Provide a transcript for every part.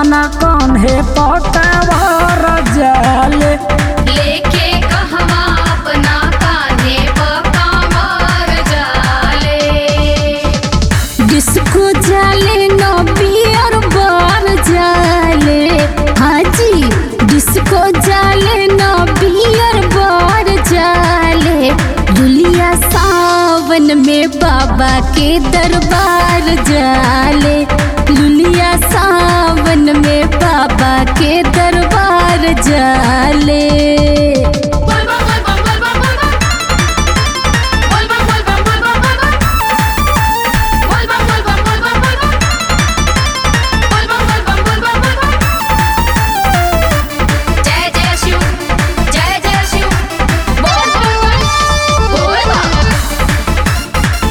अपना कान्हे पकावर जाले लेके कहवा अपना कान्हे पकावर जाले डिस्को जाले न बियर बार जाले हाजी डिस्को जाले न बियर बार जाले दुलिया सावन में बाबा के दरबार जाले लुलिया सावन में बाबा के दरबार जाले बोल बम बोल बम बोल बम बोल बम बोल बम बोल बम बोल बम बोल बम बोल बम बोल बम बोल बम बोल बम बोल बम बोल बम बोल बम बोल बम जय जय शिव जय जय शिव बोल बम बोल बम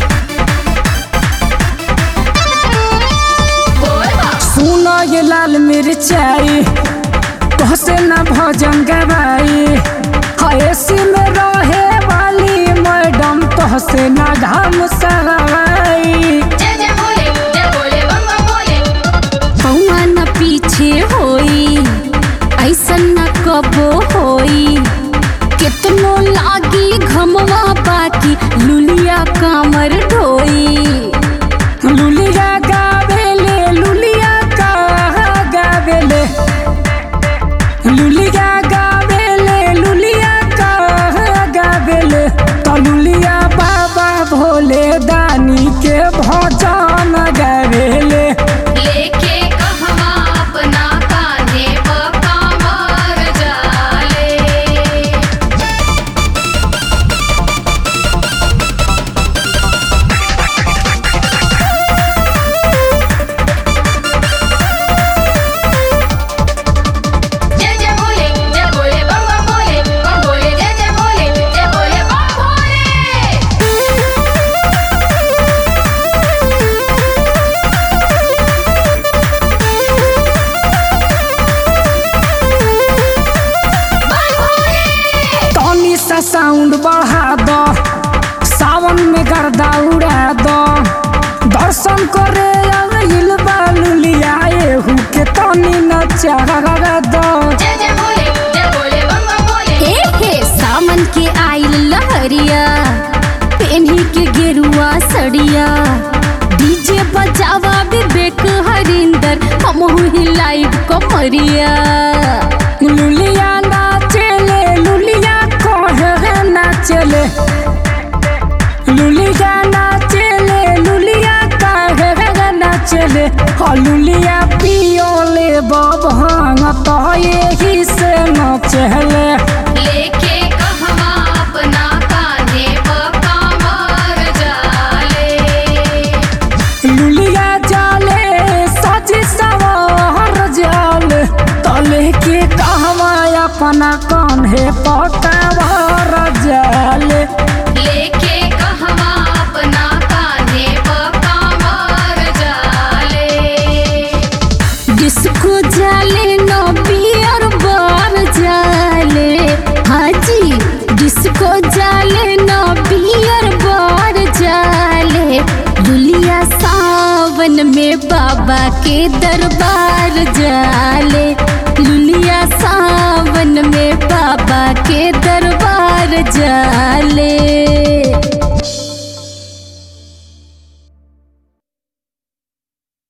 बोल बम सुनो ये लाल मिर्चाई कहसे न भजन गवाई हयसी में रहे वाली मैडम तोहसे न घाम सगाई जय जय भोले जय भोले बम बम भोले पौआ न पीछे होई ऐसन न कबो होई कितनो लागी घमवा बाकी लुलिया कामर ढोई लुलिया गावेले लुलिया का गावेले लुलिया गावेले लुलिया का गावेले तो लुलिया बाबा भोले दानी के भजन गावेले लेके कहवा अपना कान्हे पकावर जाले जय जय भोले जय भोले बम बम भोले बम भोले जय जय भोले जय भोले बम भोले बम भोले तनी सा साउंड बढ़ा दो सावन में गर्दा उड़ा दो दर्शन करे आइल बा लुलिया एहू के तनी नचा दो जय जय भोले जय भोले बम बम भोले हे हे सामन के आइल लहरिया पेन्ही के गेरुआ सड़िया डीजे बजावा विवेक हरिंदर हमहू हिलाइब कमरिया लुलिया नाचेले लुलिया कहे नाचेले लुलिया नाचेले लुलिया कहे नाचेले हाँ लुलिया पियोले बभांग तो यही से नाचेले लेके कहवा अपना कान्हे पकावर जाले लुलिया जाले सजी सवार जाले तले के कहवा अपना कान्हे पकावर जाले लेके कहवा अपना कान्हे पकावर जाले डिस्को जाले न बियर बार जाले हाजी डिस्को जाले न बियर बार जाले दुलिया सावन में बाबा के दरबार जाले लुलिया सावन में बाबा के दरबार जाले